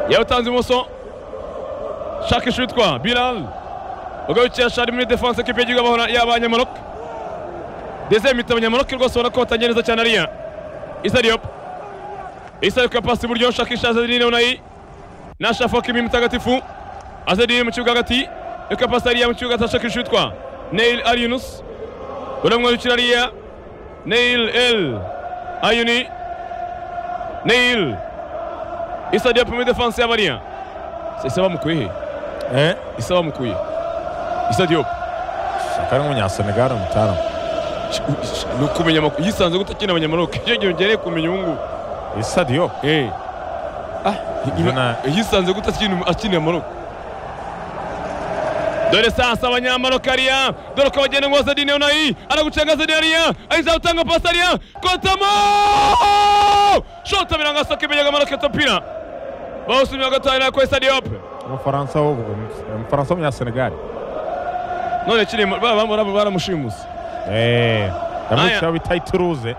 yabutanze ibumoso shaka ishuri witwa birari ugarukira rimwe defanse kipe y'igihugu abahora y'abanyamaroke dezeye mitabo nyamaroke rwose ubona ko batangiye neza cyane ariya isa riyopa isa rikora pasi iburyo shaka ishaza rino nayi nasha foka imwe mutagatifu azariye mu kibuga hagati rikora pasi ariya mu kibuga shaka ishuri witwa neil ariyunusi uramwirukira ariya neil el ayuni neil isa diop muri defanse y'abariya isa bamukuye he eh isa bamukuye isa diop shaka ari nk'umunyasenegare mutara ni ukumenya amakuru yisanze gutakina abanyamaroke icyo gihe ugereye kumenya ubu ngubu isa diyo eh Mbona- yisanze gutakina akina amaroke dore sasa abanyamaroke ariya dore ko bagenda ngo zedine unayi aragucenga zedine ariya ahita utanga pasi ariya kotamo shota biranga soka imenyaga amaroke topira bawusumye bagatahira ko isa diop umufaransa wo umufaransa w'umunyasenegare none kiri baramushimusa eh Aya. yamwitiraho bita ituruze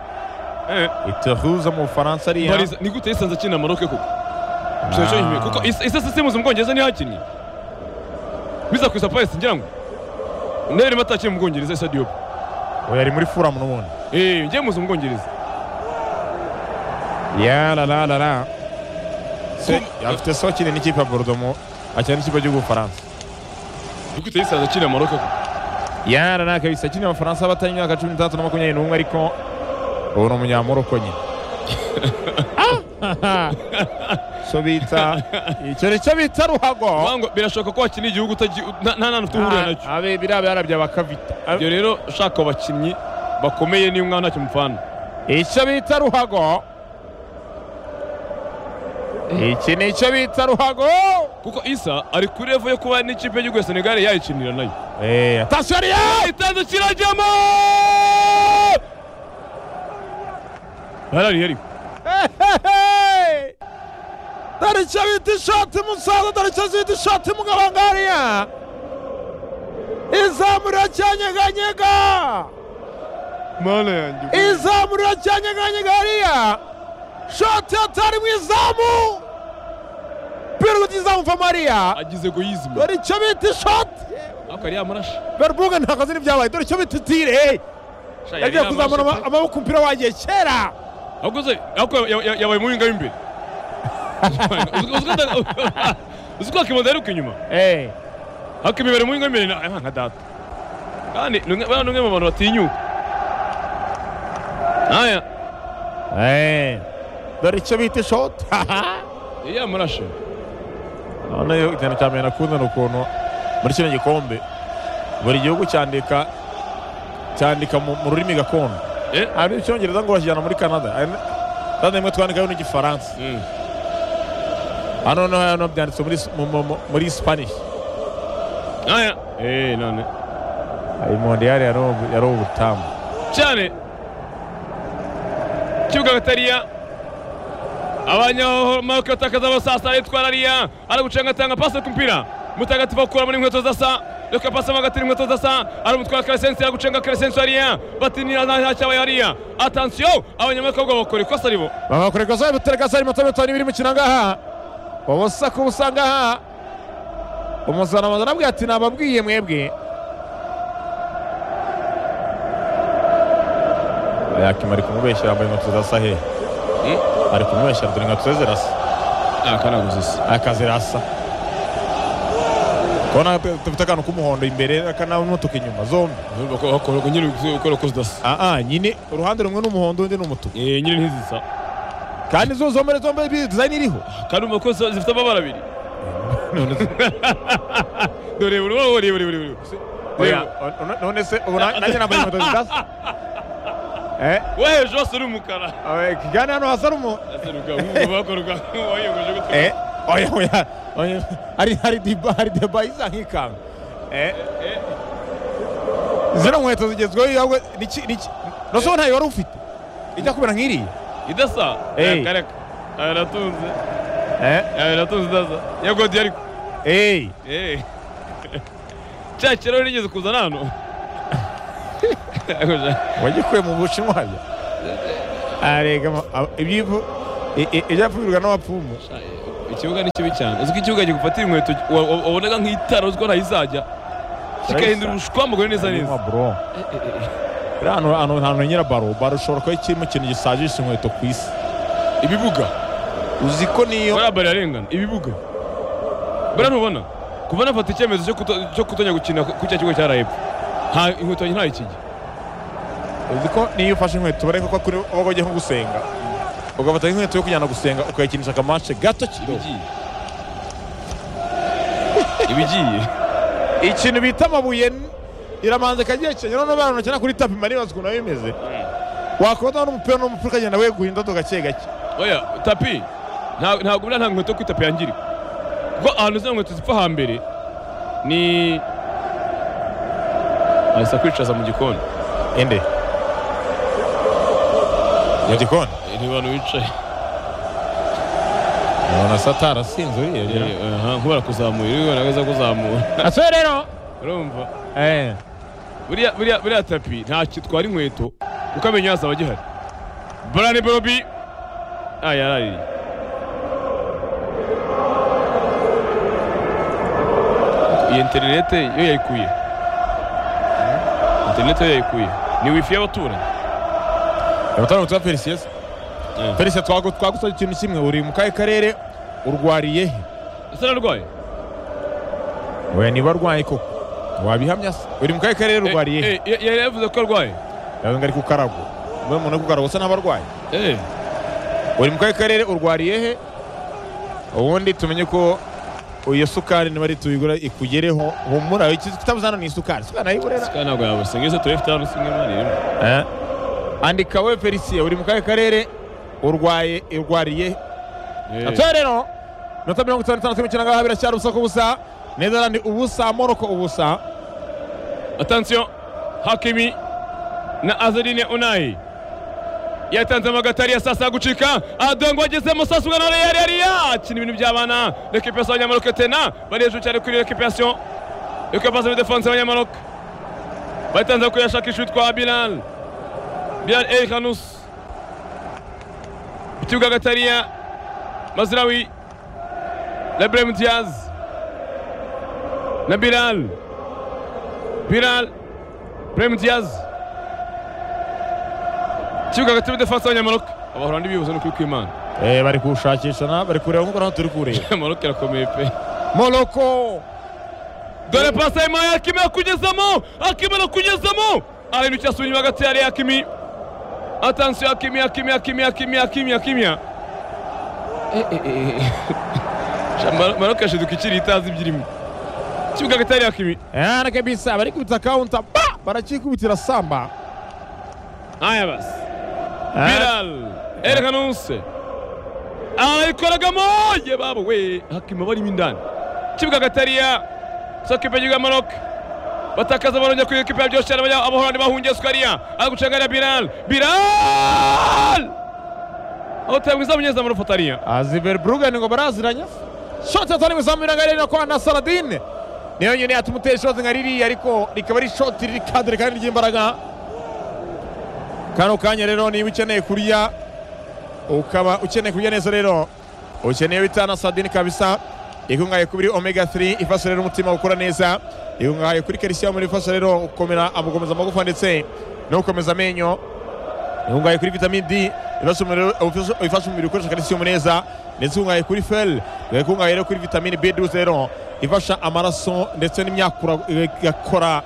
ituruze mu bufaransa ariya Bariza- ni gute yisanze akina amaroke koko Bishoboka yihimye. kuko Is- isa sisimuzi mu bwongereza niho hakinnye biza ku isapaesi ngira ngo ndabona atakiri mu bwongereza isa diop ubu yari muri furamu n'ubundi Eh, ngiye muzi mu bwongereza yarararara se Ku- afite so kinini n'ikipe ya borudo mu akina n'ikipe cy'ubufaransa ni gute yisanze akina amaroke koko yararara kabisa akina abafaransa batari imyaka cumi n'itandatu na makumyabiri n'umwe ariko ubu ni umunyamuroko nyine so bita icyo nicyo bita ruhago Vuga ngo birashoboka ko wakina igihugu utagiye- nta nta nta ufite uhurira nacyo Ah, abe biriya byarabya bakavita Ah, ibyo rero ushaka abakinnyi bakomeye niyo umwana ntacyo mupfana icyo bita ruhago iki ni icyo bita ruhago kuko isa ari kuri revo yo kuba n'ikipe y'igihugu ya senegal yayikinira nayo Eh, atasiyo ariya itanze kirajyamo harariye ariko dore icyo bita ishati musaza dore icyo bita ishati mugabangariya izamurira cyanyeganyega mana yanjye izamurira cyanyeganyega hariya shoti atari mu izamu biruti izamuva mariya agize egoyizme dore icyo bita ishoti ariko ari yamarashi berbuga ntabwo azi n'ibyabaye dore icyo bita itire hey, yagiye kuzamura ama- amaboko umupira wagiye kera ahubwo se ariko ya- ya- yabaye umuhinga w'imbere Uzi- uzi ko ata- uzi ko akimanda yaruka inyuma ariko imibare umuhinga w'imbere ni nka data kandi ni umwe bano ni umwe mu bantu batinyuka aya dore icyo bita ishoti yari yamarashi none ikintu cya mbere nakunda ni ukuntu muri kino gikombe buri gihugu cyandika cyandika mu mu rurimi gakondo Eh? hari icyongereza ngo bakijyana muri canada kandi rimwe twandikaho n'igifaransa Mm. hano noneho hano byanditse muri s- mu- mu- mu- muri spanish aya eh none iyi mondiyari yari ubu- yari ubutamu cyane kibuga gatariya abanyamaroke batakaza abasasa aritwara ariya aragucanga atanga pasi ku mupira mutagatifu akura muri inkweto zasa reka pasi mo hagati inkweto zasa aramutwara karesensi aragucanga karesensi ariya batinira nta nta cyabaye ariya atansiyo abanyamaroke ahubwo bakora ikosa ribo baba bakora ikosa butereka sari mato bitari biri mu kinangaha ubusa ku busa ngaha umusanamaza arabwira ati nababwiye mwebwe yakima ari kumubeshyira yambaye inkweto zirasa he ari kumubeshyira dore inkweto ze zirasa aka ntabwo zisa aka zirasa kubona dufite akantu k'umuhondo imbere akanamutuka inyuma zombi bakora nyine gukora ikosa udasa aa nyine uruhande rumwe ni umuhondo undi ni umutuku nyine ntizisa kandi zo zombere zombi dizayini iriho kandi umva ko zifite amabara abiri dore buri wowe ureba ureba ureba ureba none se ubu nanjye nambaye inkweto zidasa Eh, wo hejuru hose ni umukara eh, kigana hano hasa n'umu eh oya oya oya hari hari diba hari diba isa nk'ikanga eh zino nkweto zigezweho yawe niki niki noneho ntayo wari ufite ijya kubera nk'iriya idasa Eh. reka reka aya aratunze eh aya aratunze idasa ya godi ariko eh Eh. cya kirahuri nigeze kuzana hano wagikuye mu bushinwa bya arega ibyivu ibyapfurirwa n'abapfumu ikibuga ni kibi cyane uzi ko ikibuga gigufatira inkweto wa- wa- wabonaga nk'itara uzi ko ntayizajya kikahindura ubushwa mugore neza neza bro rero ahantu ahantu ahantu nyira baro baro ushobora kuba kirimo ikintu gisajisha inkweto ku isi ibibuga uzi ko niyo bariya bari arengana ibibuga buriya ntubona kuva nafata icyemezo cyo kuto- cyo kutonya gukina ku cya kigo cya reb nta inkweto yanjye nta ikigi uzi ko niyo ufashe inkweto bareka ko kuri wowe ugiye nko gusenga ugafata inkweto yo kujyana gusenga ukayikinisha akamashe gato kido ibigiye ibigiye ikintu bita amabuye n- iramanza kagiye kenya noneho abantu bakina kuri tapi mari bazi ukuntu biba bimeze wakubona n'umupira n'umupira ukagenda weguha indodo gake gake oya tapi nta- ntabwo buriya nta nkweto yo kwita yangirika kuko ahantu zino nkweto zipfa hambere ni ahise kwicaza mu gikoni ende mu gikoni ni abantu bicaye ubona satara asinze uriya aha nkubara kuzamura iri ubona neza kuzamura atwe rero urumva eh buriya buriya buriya tapi nta kitwara inkweto kuko amenyo yose aba agihari barani borobi ah yaraririye iyi interinete yo yayikuye interinete yo yayikuye ni wifi y'abaturanyi abatari umutwe wa felicien Eh. felicien twagu- twagusabye ikintu kimwe uri mu kahe karere urwariye he ese narwaye we niba arwaye koko wabihamya se uri mu kahe karere urwariye he Eh, eh, yari yavuze ko arwaye yawe ngari ku karago mbe umuntu uri ku karago usa n'aba arwaye Eh, uri mu kahe karere urwariye he ubundi tumenye ko iyo sukari niba ari tuyigura ikugereho humura ikitabuze hano ni isukari isukari nayiburera sika ntabwo yabasa ngeze turebe ifite hano singa imana irimo Eh. andika we felicien uri mu kahe karere urwaye urwariye he Eh, atore rero minota mirongo itanu n'itanu turimo ikinangaha biracyari ubusa ku busa netherland ubusa moroko ubusa Attention, Hakimi na Azedine Unai yatanzemo agatari yasasa gucika adongo agezemo sasubwa na Real Real akina ibintu by'abana récupération y'Abanyamaroc tena bari hejuru cyane kuri récupération ikapasa muri défense y'Abanyamaroc batanze kuyashakisha utwa Bilal Bilal El Khanous ikibuga Gatariya Mazraoui na Brahim Diaz na Bilal Bilal Brahim Diaz ikibuga hagati muri defanse y'abanyamaroc abahora n'ibibuze ni ukuri kw'imana Eh, bari kuwushakisha na bari kureba nk'uko naho turi kureba maroc irakomeye pe moroko dore pasi ya Mahi Hakimi yakugezamo Hakimi arakugezamo ahindukiye asubira inyuma hagati ya Ray Hakimi atansiyo Hakimi Hakimi Hakimi Hakimi Hakimi Hakimi maroc yashiduka ikiri itazi ibyirimo ikibuga hagati ya Ray Hakimi Eh, na kabisa bari kubita kawunta ba barakikubitira samba aya basi Eh, Bilal Erganuse arayikoragamo ye babo we hakima barimo indani kibuga gatariya sakipe y'igihugu Maroc batakaza barongera kuri ekipe ya byose abahorani bahungiye sukariya ari gucangarira Bilal Bilal aho tayamwiza munyeza muri fotariya azi verbruggen ngo baraziranye shoti yatwara imizamu irangariye na kwa na saradine niyo nyine yatuma utera ishoti nka ririya ariko rikaba ari ishoti riri kadire kandi ry'imbaraga kano kanya rero niba ukeneye kurya ukaba ukeneye kurya neza rero ukeneye bita na saradine kabisa ikungahaye kuri omega 3 ifasha rero umutima gukora neza ikungahaye kuri calcium ifasha rero gukomera gukomeza amagufa ndetse no gukomeza amenyo ikungahaye kuri vitamine D ifasha umubiri- ifasha- ifasha umubiri gukoresha calcium neza ndetse ikungahaye kuri fel ikungahaye rero kuri vitamine B12 rero ifasha amaraso ndetse n'imyakura igakora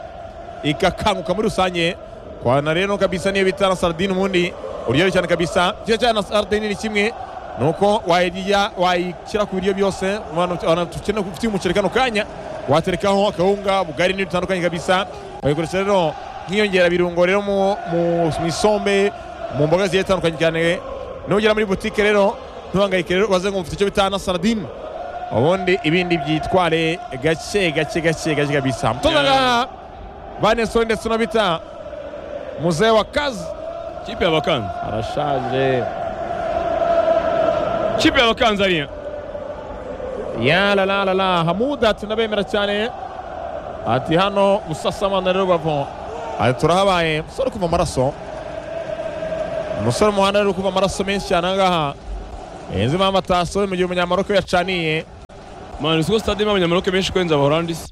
igakanguka muri rusange kwana rero kabisa niyo bita na sardine ubundi uryoshye cyane kabisa cyiza cyane na sardine ni kimwe nuko wayirya wayishyira ku biryo byose abantu tukene ufite umuceri kano kanya waterekaho akawunga ubugari n'ibintu bitandukanye kabisa bayikoresha rero nk'iyongerabirungo rero mu mu- mu isombe mu mboga zigiye zitandukanye cyane nugera muri butike rero ntubangayike rero baze ngo mfite icyo bita na sardine ubundi ibindi byitware gake gake gake gake kabisa mutoza ngaha vaneso ndetse unabita muzee wa kazi kipe y'abakanzi arashaje kipe y'abakanzi ariya yalalalala hamuda ati ndabemera cyane ati hano gusasamana rero bavo ati turahabaye umusore uri kuva amaraso umusore mu muhanda rero uri kuva amaraso menshi cyane aha ngaha iyi nzu impamvu atasohoye mu gihe umunyamaboko yacaniye mani siko stade irimo abanyamaroke benshi kurenza abaholandi se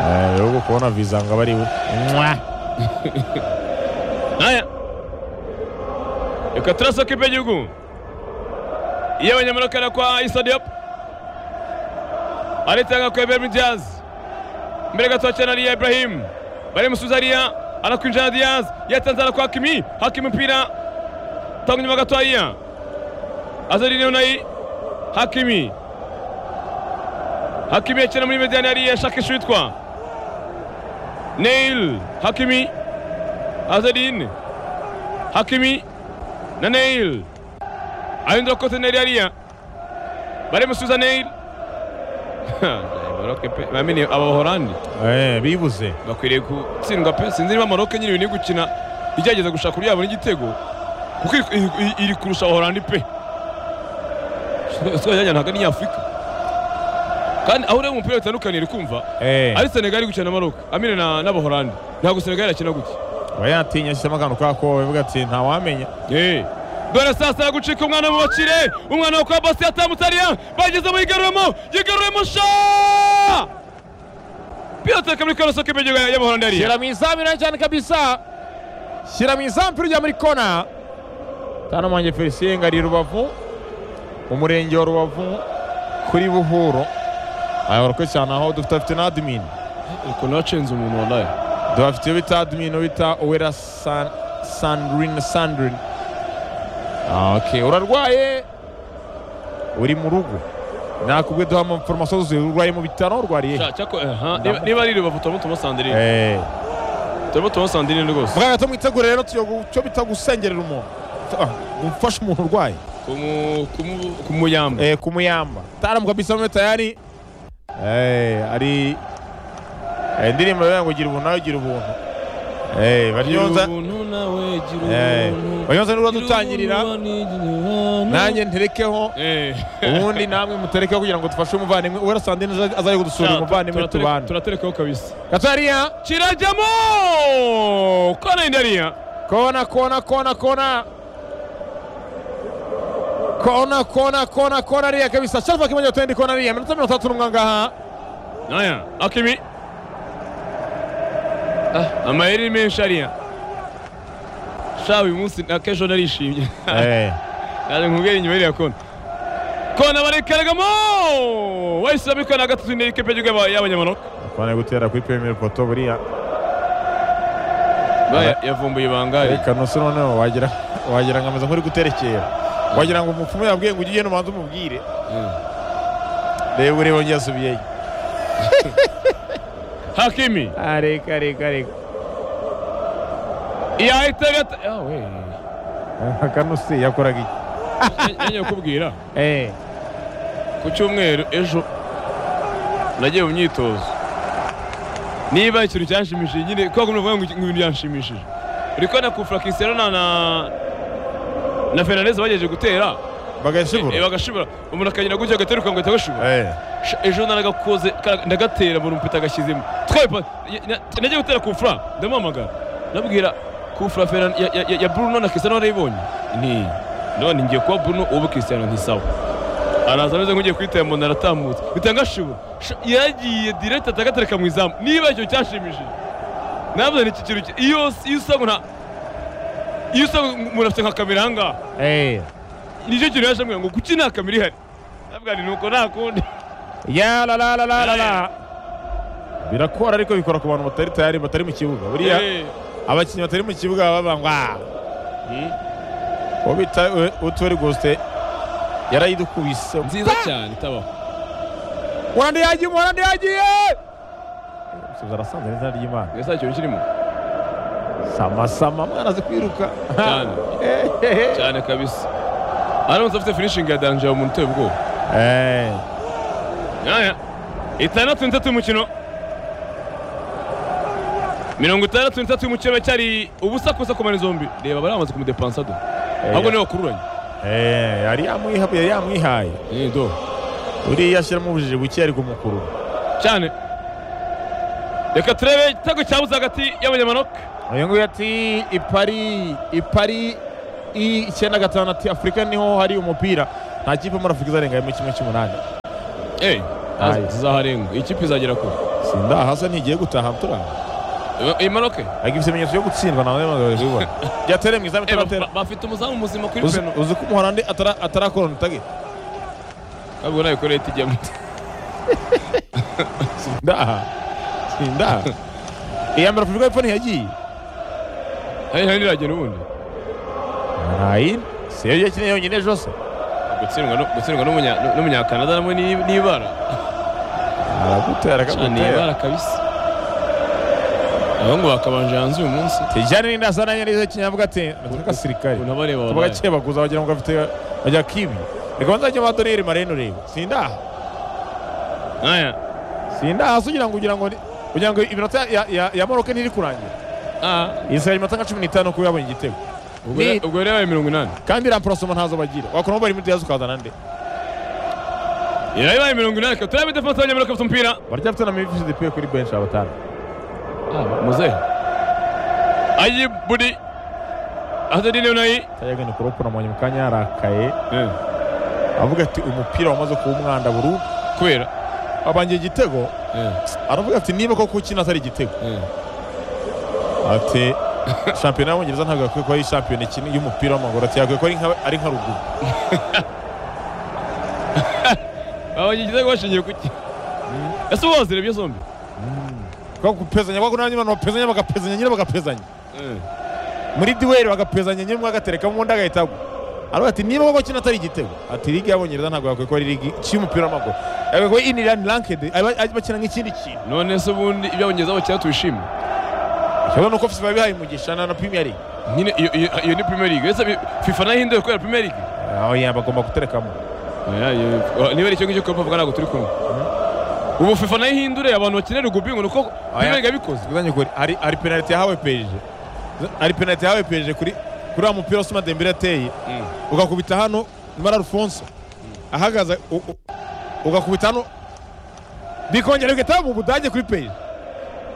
ahubwo kubona viza ngo aba ari we Mwa. aya reka turasa kipe y'igihugu iy'abanyamaroke na kwa isodiop aritanga kwa eberimi diyazi mbere gato hakina ariya iburahimu barimusubiza ariya anakwinjira na diyazi yatanze arakwa hakimi hakimi umupira tanga inyuma gato ariya azariniyo nayi hakimi hakimi akina muri mediyani hariya shakisha witwa neil hakimi azadin hakimi na neil ahindura kote neil hariya barimusubiza neil Maroke pe bamini abahorandi Eh, bibuze bakwiriye gutsindwa pe sinzi niba maroke nyine ibintu gukina igerageza gushaka uburyo yabona igitego kuko iri- iri- iri kurusha abahorandi pe sojyanya ntabwo ni afurika kandi aho ureba umupira bitandukanye uri kumva Eh, ari senegali gukina na maroke amine na- n'abahorandi ntabwo senegali yakina gutya aba yatinya ashyizemo akantu kubera ko bivuga ati ntawamenya Eh, dore sasa aragucika umwana mu bakire umwana wo kwa basi yatambutse ariya bagezemo yigaruremo yigaruremo sha piyote kamuri karoso k'ibigiga y'amahorandi ariya shyira mu izamu iriya cyane kabisa shyira mu izamu iri muri kona tano mwange felicien ngari rubavu umurenge wa rubavu kuri buhuro aya barako cyane aho dufite afite na admin ukuntu wacenze umuntu wallahi dufite iyo bita admin uwo bita uwera san sandrine sandrine Ah, okay urarwaye uri mu rugo nakubwe duha amaforomasiyo zuzuye urwaye mu bitaro urwariye Sha, cyako aha niba- niba ari rubavu turimo tumusandire Eh. turimo tumusandire rwose muganga tumwitegure rero tuyo cyo bita gusengerera umuntu Ah, gufasha umuntu urwaye Kumu- kumu- kumuyamba eh, kumuyamba taalamu kabisa mwe tayari eh, ari eh, indirimbo yawe ngo gira ubuntu nawe gira ubuntu eh, banyonza ubuntu nawe gira eh, ubuntu. banyonza niba Gira dutangirira ubuntu, gira nanjye nterekeho Eh. ubundi namwe muterekeho kugira ngo dufashe umuvandimwe uwera sandine azaje kudusura Sha, umuvandimwe turatere- tubana turaterekaho kabisa katariya kirajyamo kona indariya Kona, kona, kona, kona. Kona, kona, kona, kona ria kabisa. Sharafa kimoja utendi kona ria. Minota minota tatu runga ngaha. Aya, Akimi. Ah, amayeri menshi ariya. Sha uyu munsi na kesho narishimye. Eh. Naje nkubwira inyuma iriya kona. Kona barekaragamo! Wahise abikora gatatu ni ikipe y'igihugu y'abanyamanota. Kona gutera kuri premier poto buriya. Baya yavumbuye ibangari. Reka nose noneho wagira wagira ngo ameze nk'uri guterekera. Wagira ngo umupfumu yabwiye ngo ugende umanze umubwire. Reba ureba yongeye asubiyeyo. Hakimi. Ah, reka reka reka. Yahita gata. Ah, we. Kanose yakoraga iki? Nyanya kubwira. Eh. ku cyumweru ejo nagiye mu myitozo niba ikintu cyanshimishije nyine kubera ko muravuga ngo iki- ngo ibintu byanshimishije uri kubona ku frakinsero na na na fernandez bagejeje gutera Bagashibura. eh, bagashibura umuntu akagenda gutya agateruka ngo ahita agashibura Eh. Sha, ejo naragakoze ka- ndagatera mbona umupeta agashyizemo twaye pa- ya- na- nagiye gutera kufra ndamuhamagara ndabwira kufra Ferran- ya- ya- ya- ya bruno na cristiano warayibonye nti ndabona ngiye kuba bruno ubu cristiano ntisawa araza ameze nk'ugiye kwitaba mbona aratambutse mpita ngashibura Sha, yagiye direct atagatereka mu izamu niba icyo cyanshimishije navuze ni iki kintu ki- iyo iyo usanga nta iyo usanga umuntu afite nka kamera ahangaha Eh. nicyo kintu yaje ambwira ngo kuki nta kamera ihari ndavuga nti nuko nta kundi Ya la la la la la la. Birakora ariko bikora ku bantu batari tayari batari mu kibuga. Buriya Eh. abakinnyi batari mu kibuga baba bavuga ngo "Ah, Hmm. uwo bita eh, utwere gosite yarayidukubise nziza cyane itabaho murandi yagiye murandi yagiye umusifuzi arasanze n'izina ry'imana mbese nta kintu kirimo samasama mwana azi kwiruka Cyane. Eh, eh, eh. cyane kabisa aramutse afite finishingi ya danje umuntu uteye ubwoba Eh, yaya itandatu n'itatu y'umukino mirongo itandatu n'itatu y'umukino cyari ubusa kubusa ku mpande zombi reba bari bamaze kumudepansa do ahubwo niwe wakururanye eh, yari yamwiha yari yamwihaye Eh, do uriya ashyiramo ubujiji buke ari kumukurura cyane reka turebe igitego cyabuze hagati y'abanyamanoka uyu nguyu ati ipari ipari icyenda gatanu ati afurika niho hari umupira nta kipe muri afurika izarenga mu kimwe cy'umunani eyi Aye. zizaharenga iyi kipe izagera kure sinda hasa ntigiye gutaha turaha iyi maroke agira ibimenyetso byo gutsindwa nawe bamaze kubibona byatere mu izamu Eh, ba- itaratera ba- bafite umuzamu muzima kuri uzi peno uzi ko umuholandi atara- atarakora unutage ntabwo nawe kore tijyamo sindaha sindaha iya mbere afurika y'epfo ntiyagiye hari hari iragera ubundi ntayi si yo yakinye yonyine ejo se gutsindwa no- gutsindwa n'umunya- n'umunyakanada namwe ni- ni ibara aragutera Cana ni ibara akagutera kabisa abahungu bakabanje hanze uyu munsi tijyane n'indasa nanjye nizo kinye avuga ati natwe gasirikare unabareba tuvuga wabaye keba kuza wagira ngo bafite bajya kibi reka nzajya madoneri marene urebe sindaha nkaya sindaha se ugira ngo ugira ngo ni- kugira ngo iminota ya- ya- ya moroke ntiri kurangira isigaye iminota nka cumi n'itanu kuba yabonye igitego Ni- ubwo yari yabaye mirongo inani kandi rampurasoma ntazo bagira wakora bari muri diyazi ukazana nde yari yabaye mirongo inani reka turebe defanse y'abanyamurika bafite umupira barya bafite na mivisi depeye kuri benshi abatanu muzehe ayibudi azadine unayi tayagani kuropo namwanya mu kanya yarakaye avuga ati umupira wamaze kuba umwanda burundu kubera abangiye igitego aravuga ati niba koko ukina atari igitego ati shampiyona y'abongereza ntabwo yakwiye kuba ari shampiyona ikina y'umupira w'amaguru ati yakwiye kuba ari nka- ari nka ruguru abanye igitego bashingiye kuki ese uba wazirebye zombi kwa gupezanya kwa kunanya abantu bapezanya bagapezanya nyine bagapezanya muri duweri bagapezanya nyine umwe agaterekamo undi agahita agwa aravuga ati niba koko kino atari igitego ati ligi y'abongereza ntabwo yakwiye kuba ari ligi y'umupira w'amaguru yakwiye kuba inirani rankedi bakina nk'ikindi kintu none se ubundi ibyo abongezaho bakira tubishimye ikibazo ni uko fifa yabihaye umugisha na na premier league nyine iyo- iyo iyo ni premier league ese fifa nayo ihinduye kubera premier league aho yaba agomba guterekamo Oya, iyo- niba ari icyo ngicyo kuba bavuga ntabwo turi kumwe ubu fifa nayo ihindure abantu bakenera rugubi ngo ni uko premier league yabikoze Tuvuganye ukuri hari hari penaliti yahawe peje hari penaliti yahawe peje kuri kuri wa mupira Osuma Dembele yateye ugakubita hano Mara Alphonse ahagaze u- u- ugakubita hano bikongera bigahita mu Budage kuri peje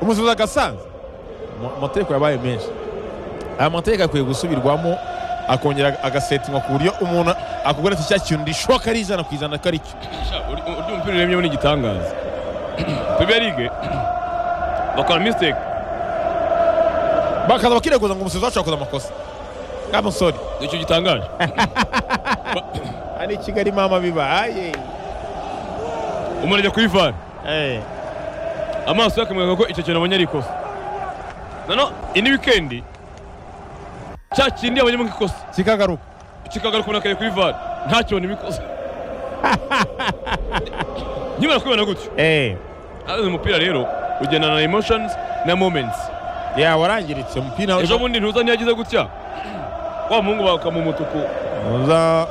umusubiza agasanze Ama- amategeko yabaye menshi aya mategeko akwiye gusubirwamo akongera agasetingwa ku buryo umuntu akubwira ati cya kintu gishoboka ari ijana ku ijana ko ari cyo Sha, uri- urya umupira uremyemo ni igitangaza premier league bakora mistake bakaza bakireguza ngo umusifuzi wacu yakoze amakosa ngamusore nicyo gitangaje ari i Kigali mama bibaye umuntu ajya kuri vare amaso yakamwereka ko icyo kintu abonye ari ikosa nano indi wikendi cya kindi abonyemo nk'ikosa kikagaruka kikagaruka umuntu akareba kuri vare ntakibonemo ikosa nyibara kubibona gutyo azi umupira rero ugendana na emotions na moments ya warangiritse umupira ejo bundi ntuza ntiyagize gutya wa muhungu bakamuha umutuku uza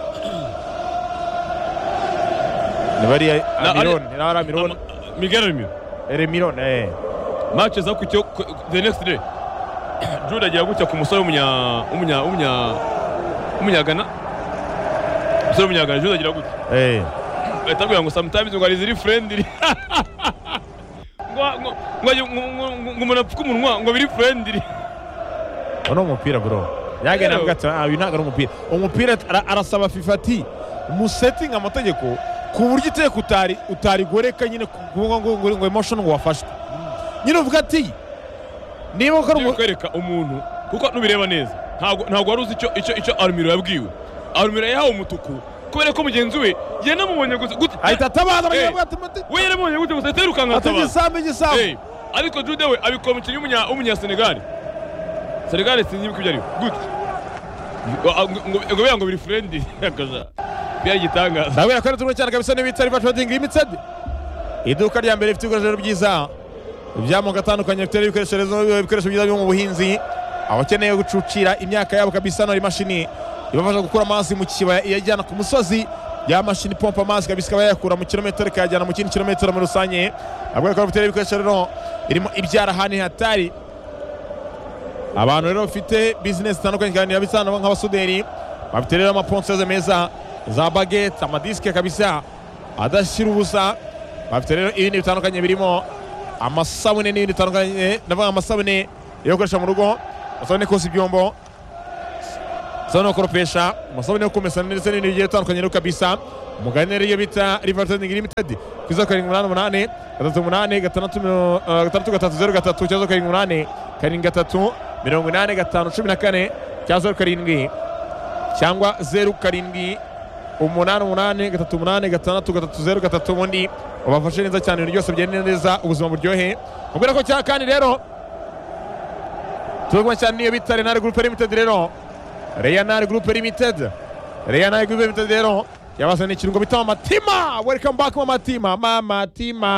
ni bariya Na- amirone ni ari amirone miguel remiro remirone eh match zakurikiyeho ku- ku- the next day jude agira gutya ku musore w'umunya w'umunya w'umunya w'umunyagana umusore w'umunyagana jude agira gutya eh ahita abwira ngo sometimes ngo hari iziri friendly ngo ngo- ngo ngo- ngo- ngo umuntu apfuke umunwa ngo biri friendly uno umupira bro yagenda avuga ati ah uyu ntabwo ari umupira umupira ara- arasaba fifa ati musetinga amategeko ku buryo iteka utari utarigoreka nyine kuvuga ngo ngo ngo emotion ngo wafashwe nyine uvuga ati niba ukora Ngiye umu- kwereka umuntu kuko nubireba neza ntabwo ntabwo wari uzi icyo icyo icyo arumiro yabwiwe arumiro yahawe umutuku kubera ko mugenzi we yanamubonye gusa gutya ahita atabaza Eh. bagira ati mute we yanamubonye gutya gusa yahita yirukanka ati atabaza igisambu igisambu Eh, ariko jude we abikora umukinnyi w'umunya- w'umunyasenegari senegari sinzi ibyo ari gutya Ngo- ngo- ngo bivuga ngo biri furendi akaza bya gitangaza ndabwira ko ari turimo cyane kabisa n'ibitari ba trading limited iduka rya mbere rifite ibikoresho byiza iby'amoko atandukanye bifite n'ibikoresho rezo ibikoresho byiza byo mu buhinzi abakeneye gucucira imyaka yabo kabisa hano hari imashini ibafasha gukura amazi mu kibaya iyajyana ku musozi ya mashini ipompa amazi kabisa ikaba yayakura mu kilometero ikayajyana mu kindi kilometero muri rusange abwira ko bafite n'ibikoresho rero irimo ibyarahani hatari abantu rero bafite bizinesi zitandukanye kandi yabisana nk'abasuderi bafite rero amaponseze meza za bagete amadisike kabisa adashyira ubusa bafite rero ibindi bitandukanye birimo amasabune n'ibindi bitandukanye ndavuga amasabune yo gukoresha mu rugo amasabune koza ibyombo gusa no kuropesha amasabune yo kumesa ndetse n'ibintu bigiye bitandukanye no kabisa umugani ariyo bita rivatendingi limitedi ku izo karindwi umunani umunani gatatu umunani gatandatu miro- eh, gatandatu gatatu zeru gatatu cya zeru karindwi umunani karindwi gatatu mirongo inani gatanu cumi na kane cya zeru karindwi cyangwa zeru karindwi umunani umunani gatatu umunani gatandatu gatatu zeru gatatu ubundi ubafashe neza cyane ibintu byose bigenda neza ubuzima buryohe mubwira ko cya kandi rero turaguma cyane n'iyo bita renari gurupe limitedi rero renari gurupe limitedi renari gurupe limitedi rero yabazaniye ikirungo bita mamatima welikamu baki mamatima mamatima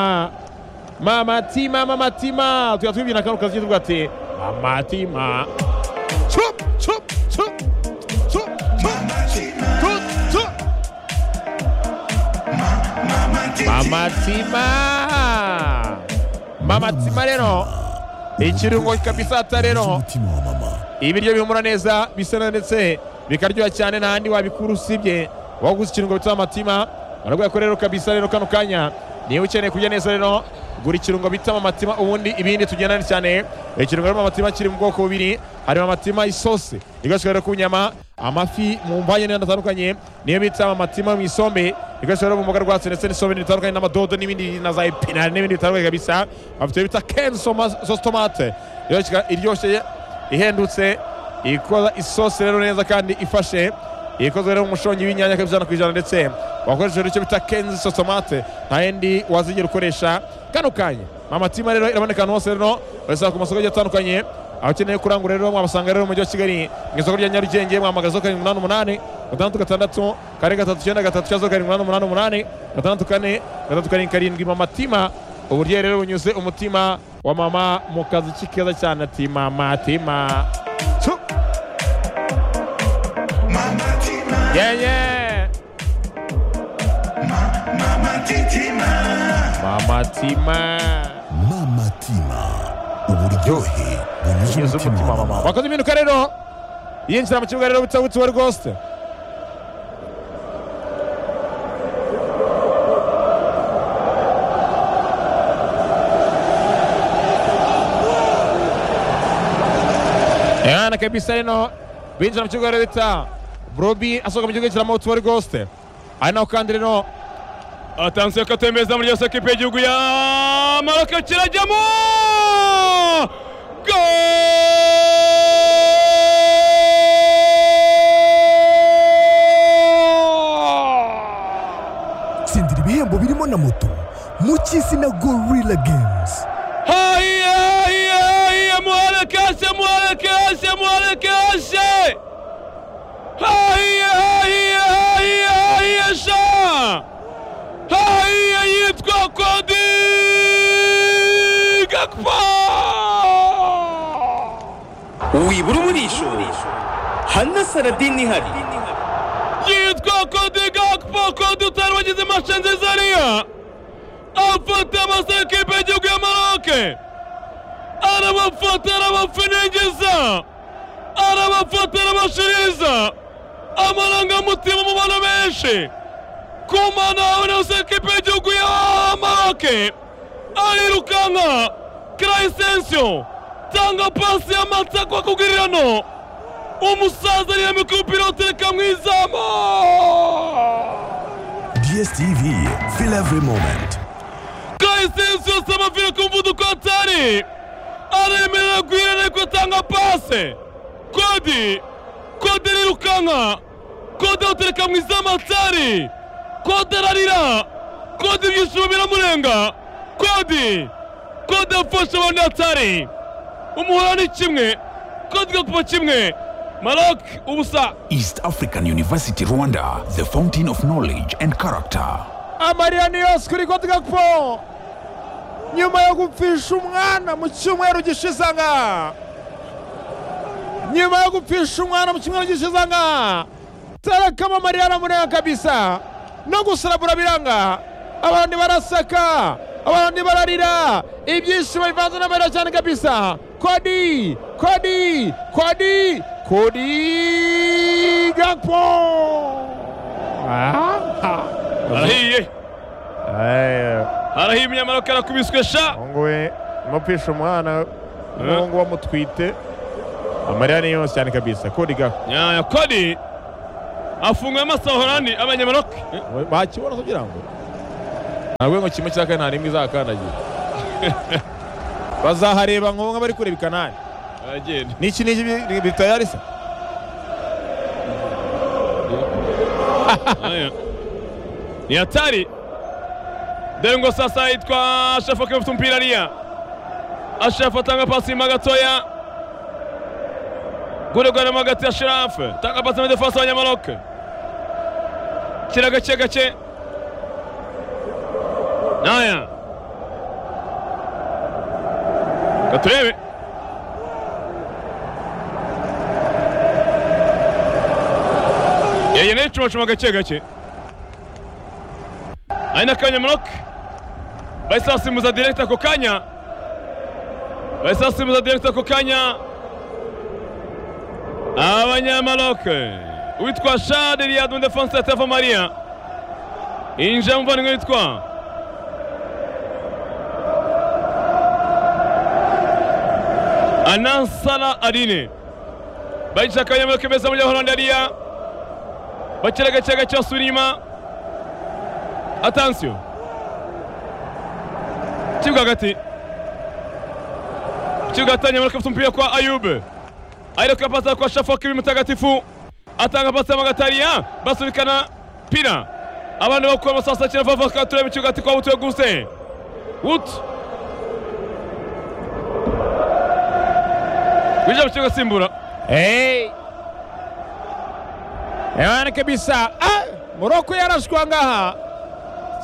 mamatima mamatima tujya twibwira akantu kazi tuvuga ati mamatima cup cup cup cup cup cup mamatima mamatima rero ikirungo kabisa ata rero umutima wa mama ibiryo bihumura neza bisa neza ndetse bikaryoha cyane nta handi wabikura usibye waguze ikirungo bita amatima barabwira ko rero kabisa rero kano kanya niba ukeneye kurya neza rero gura ikirungo bita amatima ubundi ibindi tugendane cyane ikirungo rero amatima kiri mu bwoko bubiri harimo amatima isosi ikoreshwa rero ku nyama amafi mu mvange n'ibindi atandukanye niyo bita amatima mu isombe ikoreshwa rero mu mboga rwatsi ndetse n'isombe bitandukanye n'amadodo n'ibindi na za epinari n'ibindi bitandukanye kabisa bafite bita kensoma sositomate iryoshye ihendutse ikoza isosi rero neza kandi ifashe ikozwe rero mu mushongi w'inyanya kabisa ijana ku ijana ndetse wakoresheje icyo bita kenzi sotomate nta yindi wazigera ukoresha kano kanya mamatima rero iraboneka ahantu hose rero urasanga ku masoko agiye atandukanye abakeneye kurangura rero mwabasanga rero mu mujyi wa kigali mu isoko rya nyarugenge mwamagara zo karindwi umunani umunani gatandatu gatandatu kane gatatu icyenda gatatu cya zo karindwi umunani umunani umunani gatandatu kane gatandatu karindwi karindwi mamatima uburyo rero bunyuze umutima wa mama mu kazi k'ikeza cyane ati mama tima Tsu. yenye mama tima mama tima uburyohe bunyuze Nyuze umutima wa mama wakoze impinduka rero yinjira mu kibuga rero butabutse wa rwose Yana kabisa reno binjira mu kibuga rero bita Brobi asohoka mu kibuga yinjira mu tuwa rwose ari naho kandi rero atansiyo katembeza muri yose ekipa y'igihugu ya maroke kirajyamo Goal! tsindira ibihembo birimo na moto mu cy'izina gorilla games Haiya, haiya, haiya, muharakashe muharakashe muharakashe haiya haiya haiya haiya sha haiya yitwa kodi gakpa wibura umurisho hana saradini ihari yitwa kodi gakpa kodi utari wagize masha nziza ariya afata amasa ekipe y'igihugu ya maroke arabafata arabafinengiza arabafata arabashiriza amarangamutima mu bantu benshi ku mana yawe yose ekipe y'igihugu ya maroke arirukanka krayisensiyo tanga pasi y'amatsa kwa kugirirano umusaza ariyamika umupira utereka mu izamu dstv feel every moment Kayisesi yose amavire ku muvuduko atari aremerera guhera ariko atanga pase kodi kode arirukanka kode awutereka mu izamu atari kode ararira kode ibyishimo biramurenga kodi kode afasha abandi atari umuhora ni kimwe kode igakupa kimwe marok ubusa East African University Rwanda, the fountain of knowledge and character. amarira ni yose kuri Cote Gakpo nyuma yo gupfisha umwana mu cyumweru gishize nga nyuma yo gupfisha umwana mu cyumweru gishize nga tarakama amarira aramurenga kabisa no gusarabura biranga abandi barasaka abandi bararira ibyishimo bivanze n'amarira cyane kabisa kodi kodi kodi kodi Gakpo aha arahiye arahimye marok arakubiswe sha umuhungu we mupfisha umwana umuhungu wamutwite amarira ni yose cyane kabisa kodi ga nyaya kodi afunguye amaso horandi abanyamarok bakibona kugira ngo ntabwo ngo kimwe cya kane nta n'imwe izakandagira bazahareba ngo nk'abari kureba i kanani aragenda n'iki n'iki bi- bitayarisa Haya. ni hatari dore ngo sasa yitwa ashafu akifata umupira ariya ashafu atanga pasi nyuma gatoya guregaramo hagati ya shirafu atanga pasi muri defense y'abanyamaroke kira gake gake naya gaturebe yeye nayo icumacuma gake gake ari n'akanya maroke bahise basimbuza direkita ako kanya bahise basimbuza direkita ako kanya abanyamaroke uwitwa shade riyad mu defense ya teva mariya yinjira muvandimwe witwa anansara arine bayicara akanyamaroke beza muri horande ariya bakira gake gake basubira inyuma atansiyo kibuga hagati kibuga atangira muri kafite umupira kwa ayube ayereka pasi kwa shafoke ibi mutagatifu atanga pasi y'amagatariya basubikana pira abana bakura amasasa kira vava tureba ikibuga ati kwa wutuye guse wutu winjira mu kibuga asimbura Hey! Ewana kabisa. Ah! Morocco yarashwa ngaha.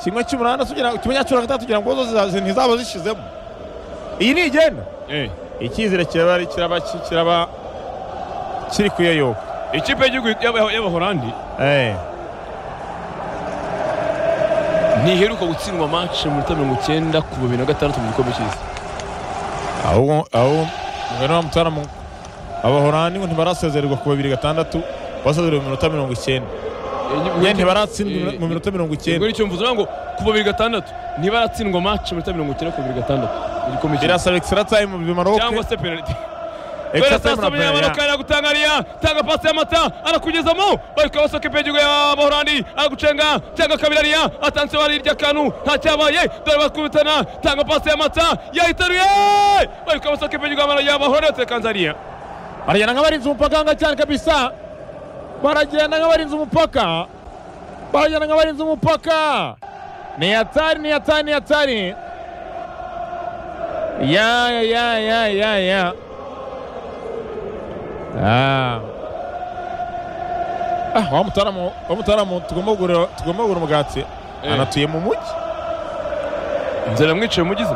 Kimwe cy'umunani tugira kimenya cyura gatatu kugira ngo zo ntizaba zishizemo. Iyi ni igenda. Eh, Icyizere kiraba ari- kiraba kiraba kiri kuyoyoka. ikipe y'igihugu y'aba- y'abahorandi Eh. ntiheruka gutsindwa match mu minota mirongo icyenda ku bibiri na gatandatu mu gikombe cy'isi Aho aho ngano mutara mu abahorani ngo ntibarasezererwa ku babiri gatandatu basezererwa mu minota mirongo icyenda. Nyine ntibaratsindwa mu minota mirongo ubwo icyenda. nicyo mvuze ngo ku babiri gatandatu ntibaratsindwa match mu minota mirongo icyenda ku babiri gatandatu mu gikombe cy'isi Birasaba extra time mu Maroc. cyangwa se penalty Extra Kwera time sasa na penalty. munyamaruka aragutangariya tanga pasi y'amata arakugezamo barika basoka ipegigo ya bahorandi aragucenga cyangwa kabiri ariya atanse wari irya kantu ntacyabaye dore bakubitana tanga pasi y'amata yahitaruye barika basoka ipegigo ya bahorandi batekanze ariya baragenda nk'abarinze umupaka hanga cyane kabisa baragenda nk'abarinze umupaka baragenda nk'abarinze umupaka ni yatari ni yatari ni yatari ya ya ya ya ya ya Ah. ah wa mutaramo wa mutaramo tugomba kugura tugomba kugura umugati anatuye mu mujyi nzira mwicaye mugize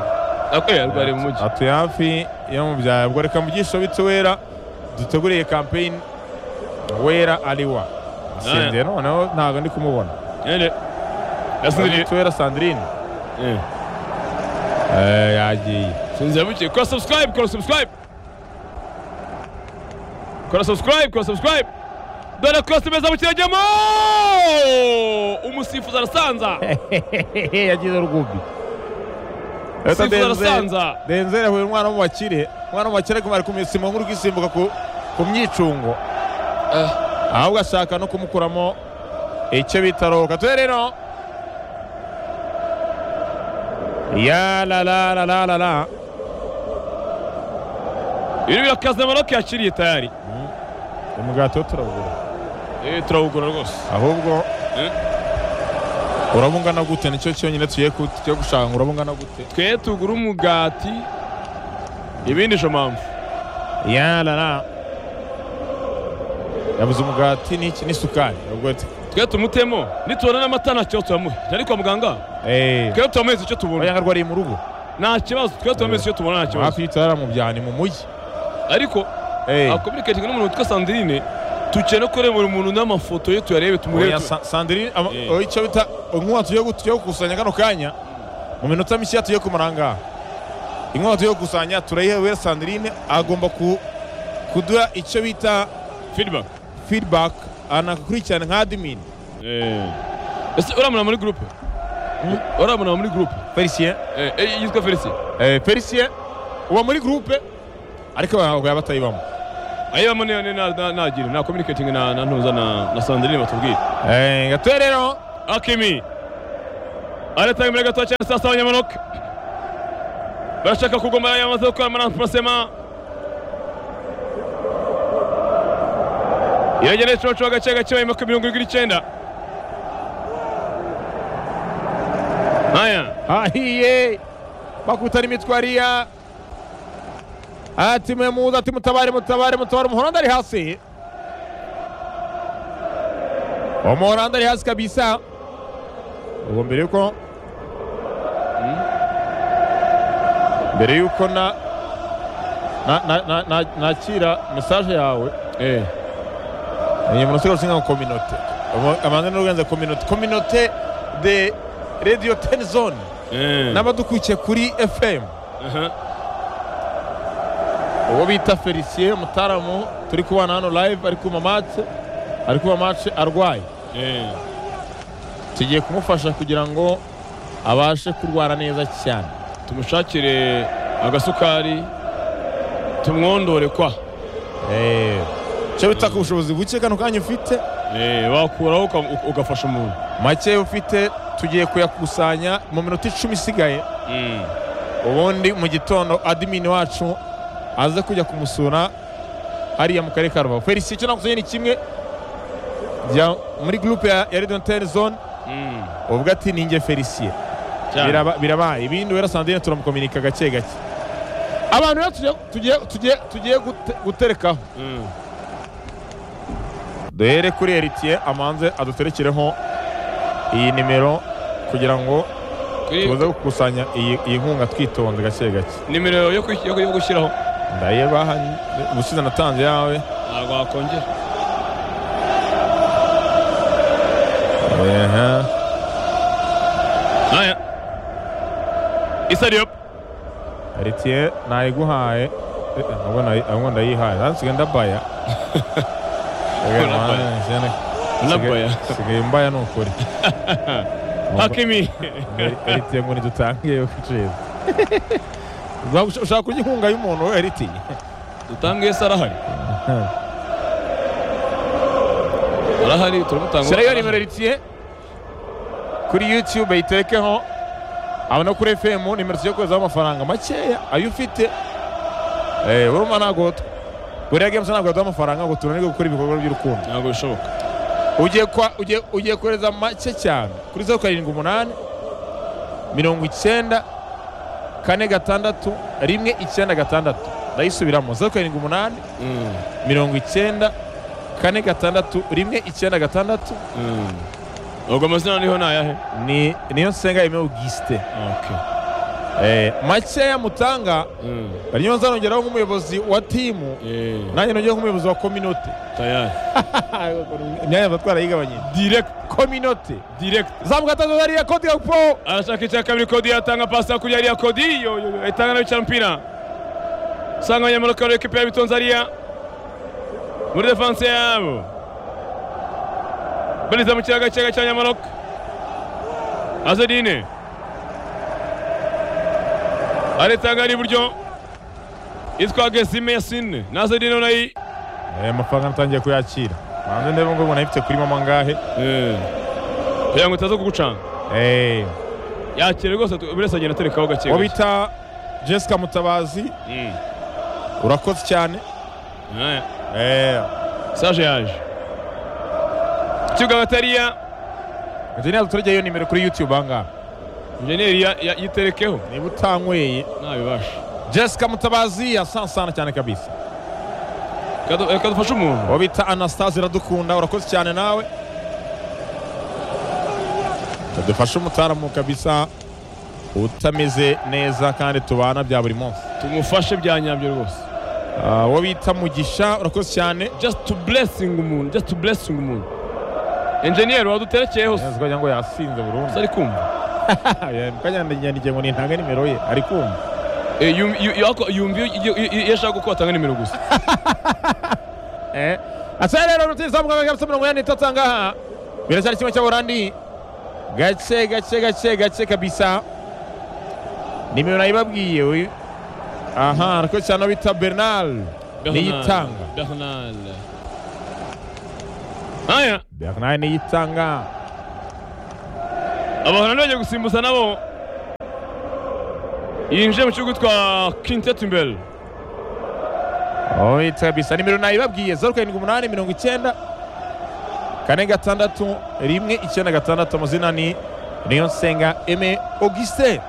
akwiye arwariye mu mujyi atuye hafi yo mu byaro ubwo reka mugisha bitse wera duteguriye kampeyini wera ariwa asinzira noneho ntabwo ndi kumubona Ene. yasinziriye bitse wera sandrine Eh. Eh, yagiye Sinzi yabuke kora subscribe kora subscribe kora subscribe kora subscribe dore kose meza bukiragemo umusifuzi arasanza yagize rugubi Sifuzi arasanza. denzere ahuye umwana w'umubakire umwana w'umubakire aguma ari kumusima nk'uri kwisimbuka ku ku myicungo ahubwo ashaka no kumukuramo icyo bita roka tube rero ya la la la la la la ibi birakaze maroke yakiriye tayari umugati wo turawugura Eh, turawugura rwose ahubwo Eh. uraba ungana gute nicyo cyonyine tugiye ku- tugiye gushaka ngo uraba ungana gute twe tugura umugati ibindi jo mpamvu ya la la yabuze umugati n'iki n'isukari ubwo ati twe tumutemo nitubona n'amata ntacyo turamuhe ntari kwa muganga eee twe turamuhereza icyo tubona bayanga arwariye mu rugo nta kibazo twe turamuhereza icyo tubona nta kibazo hafi y'itara mu byani mu mujyi ariko eee akominikatinga n'umuntu witwa sandrine tugiye no kureba buri muntu n'amafoto ye tuyarebe tumurebe sandrine ama- Eh. oya, icyo bita inkuba tugiye gu- tugiye gukusanya kano kanya mu minota mishya tugiye kumara ngaha inkuba tugiye gukusanya turayihewe sandrine agomba ku- kuduha icyo bita feedback feedback anakurikirana nka admin ese uramuna muri groupe uramuna muri groupe felicien Eh, eh, yitwa felicien Eh, Felicien uba muri groupe ariko abantu batayiba batayibamo ayibamo nagira na communicating na na ntuza na na Sandrine batubwire Eh, gatoya rero akimi aratanga imbere gato cyane sasa abanyamanoke barashaka kugoma yamaze gukora maranprasema iragenda icoco agace gake bayima ku mirongo irindwi n'icyenda haya ahiye bakutana imitwariya ati mwemuza ati mutabare mutabare mutabare umuhoranda ari hasi umuhoranda ari hasi kabisa ubu mbere yuko mbere yuko na na- na- na- na- nakira mesaje yawe eh ni umuntu usigaye usinga nka kominote amazina n'urugenza kominote kominote de radiyo teni zone eh n'abadukurikiye kuri fm aha. uwo bita felicien mutaramu turi kubana hano live ari kuma matse ari kuba matse arwaye eh tugiye kumufasha kugira ngo abashe kurwara neza cyane tumushakire agasukari tumwondore kwa Eh, icyo bita ku bushobozi buke kano kanya ufite eh wakuraho uka- uka- ugafasha umuntu make ufite tugiye kuyakusanya mu minota icumi isigaye Mm. ubundi mu gitondo adimini wacu aze kujya kumusura hariya mu karere ka rubavu felicien icyo nagusanyiye ni kimwe jya muri gurupe ya ya radiyo antene zone Mm. uvuga ati ni njye felicien cyane. Biraba- birabaye ibindi wera sandrine turamukominika gake gake abantu rero tugiye- tugiye- tugiye- tugiye gute- guterekaho Mm. duhere kuri eritiye amanze aduterekereho iyi nimero kugira ngo kuri tuze gukusanya iyi iyi nkunga twitonze gake gake nimero yo kwi- yo yo gushyiraho ndayebaha ubusize natanze yawe ntabwo wakongera Ehe. aya isariyo eritiye nayiguhaye Eh, ahubwo nayi- ahubwo ndayihaye nansigaye ndabaya Ndabaya. nabaya Sigaye- sigaye mbaya ni ukuri hakimi eritiye ngo ntidutange kuceza ushaka kurya inkunga y'umuntu we eritiye dutange yesi arahari arahari turamutanga shyirayo nimero eritiye kuri youtube yitekeho aba no kuri fm nimero tujya kohezaho amafaranga makeya ayo ufite Eh, urumva ntabwo t- buriya games ntabwo yaduha amafaranga ngo tunanirwe gukora ibikorwa by'urukundo ntabwo bishoboka ugiye kwa- ugiye- ugiye kohereza make cyane kuri zeru karindwi umunani mirongo icyenda kane gatandatu rimwe icyenda gatandatu ndayisubiramo zeru karindwi umunani Mm. mirongo icyenda kane gatandatu rimwe icyenda gatandatu Mm. ubwo amazina niho ni ayahe ni niyo nsenga yemewe Augustin okay eh, makeya mutanga Mm. ariyo nzanongeraho nk'umuyobozi wa timu eh nanjye nongeraho nk'umuyobozi wa kominote tayari imyanya mba twarayigabanye direct kominote direct zamuka atatu hariya kodi gakupo arashaka icya kabiri kodi yatanga pasi hakurya hariya kodi yo yo yo itanga nayo cyane umupira usanga abanyamurika bari ekipa yabitonze hariya muri defanse yabo bariza mu kiyaga kiyaga cya nyamurika azedine aritanga ari iburyo yitwa gesime yasine na azedine nayi eh, amafaranga natangiye kuyakira hanze ndebe ngo ubona ayifite kuri mama ngahe kugira ngo itaza kugucanga eh, yakira rwose buri wese agenda aterekaho gake uwo gake bita jessica mutabazi Mm. urakoze cyane Aya. eh, Saje yaje ikibuga batariya enjeniyeri duturage iyo nimero kuri youtube ahangaha injeniyeri ya- ya- yiterekeho niba utanyweye ntabibasha jessica mutabazi yasansana cyane kabisa Kadu- eh, kadufashe umuntu uwo bita anastase iradukunda urakoze cyane nawe dufashe umutaramu kabisa utameze neza kandi tubana bya buri munsi tumufashe bya nyabyo rwose Ah, uwo bita mugisha urakoze cyane just to blessing umuntu just to blessing umuntu enjeniyeri waduterekeye hose neza kugira ngo yasinze burundu ari kumva mukanyandinyandigiye ngo nintange nimero ye ari kumva Eh, yum- yu- yu- ako- yumva iyo- iyo- iyo- iyo ashaka ko atanga nimero gusa asa rero rutizamuka kabisa mirongo inani n'itatu ahangaha biracyari kimwe cya burandi gake gake gake gake kabisa nimero nayibabwiye we aha urakoze cyane uwo bita bernal Niyitanga. Bernard. Haya, bernard niyitanga abahorana bagiye gusimbuza nabo yinjiye mu kibuga twa Quintet imbere ohita kabisa nimero nayibabwiye zeru karindwi umunani mirongo icyenda kane gatandatu rimwe icyenda gatandatu amazina ni niyonsenga eme auguste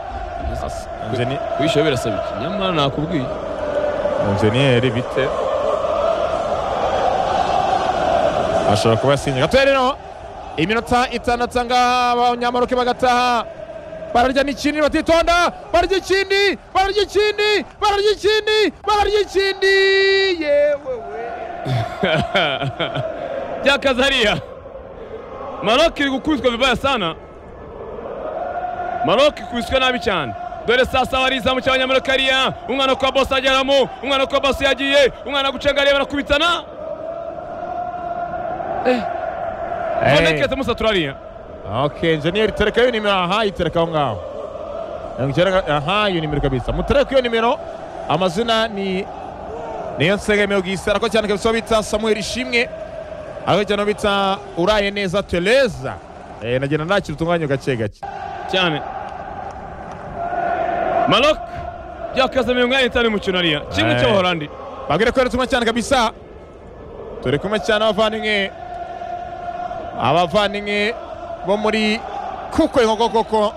Ingeni- wishyura birasaba iki nyamara nakubwiye injeniyeri bite ashobora kuba yasinye gatoya rero iminota itandatu angaha abanyamaroke bagataha bararya n'ikindi batitonda bararya ikindi bararya ikindi bararya ikindi bararya ikindi yewe we byakaze hariya maroc iri gukubitwa vibaya sana maroc ikubiswe nabi cyane dore sasa hari izamu cy'abanyamaroc hariya umwana kwa bose ageramo umwana kwa bose yagiye umwana gucenga hariya barakubitana bonekeze musatura hariya ok injeniyeri tereka iyo nimero aha yitereka aho ngaho mirongo icyenda na- aha iyo nimero kabisa mutereka iyo nimero amazina ni niyo nsega mirongo isa ariko cyane kabisa uwo bita samuel ishimwe ariko cyane uwo bita uraye neza tereza Eh, nagenda nakira utunganya gake gake cyane maroc byakaze mirongo inani n'itanu y'umukino hariya kimwe Eh. cy'abahorandi babwire ko tumwe cyane kabisa turi kumwe cyane abavandimwe abavandimwe bo muri kuko inkoko koko